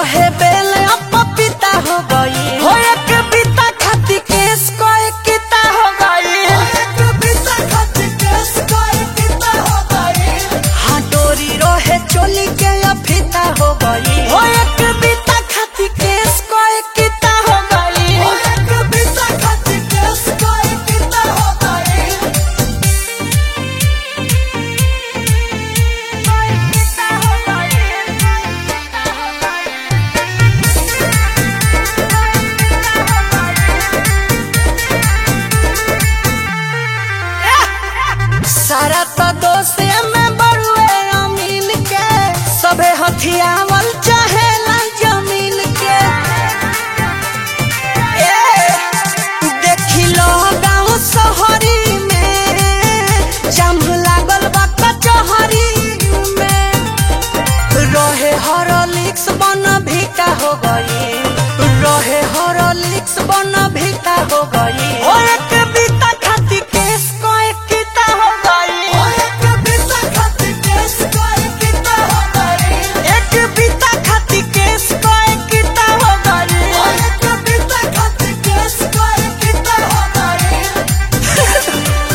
रहे बेल अब पपीता हो गई हो एक बीता खाती केस को एक किता हो गई एक बीता खाती केस को एक बीता हो गई हाँ डोरी रहे चोली के अफीता हो गई हो एक बीता खाती केस को एक किता हो गई एक बीता खाती केस को एक बीता हो गई सारा तो दोस्त में बड़ुए अमीन के सबे हथियावल चाहे जमीन के ए, देखी लो गाँव शहरी में जाम लागल बा कचहरी में रहे हॉर्लिक्स बन भीटा हो गई रहे हॉर्लिक्स बन भीटा हो गई हो एक बीता खाती केस को एक किता हो गई एक बीता खाती केस को एक बीता हो गई एक बीता खाती केस को एक किता हो गई एक बीता खाती केस को एक बीता हो गई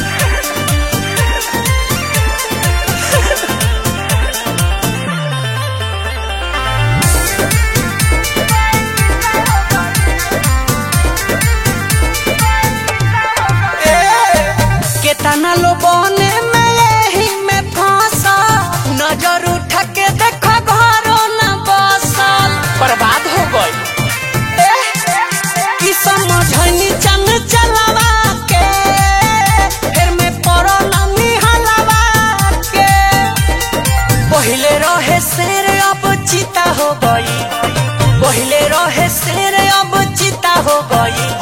केतना लो बने में यही में फंसा नजर उठा के देखो घरो न बसल बर्बाद हो गई की समझनी चंग चलावा के फिर में पड़ल निहलवा के पहिले रहे शेर अब चीता हो गई पहिले रहे शेर अब चीता हो गई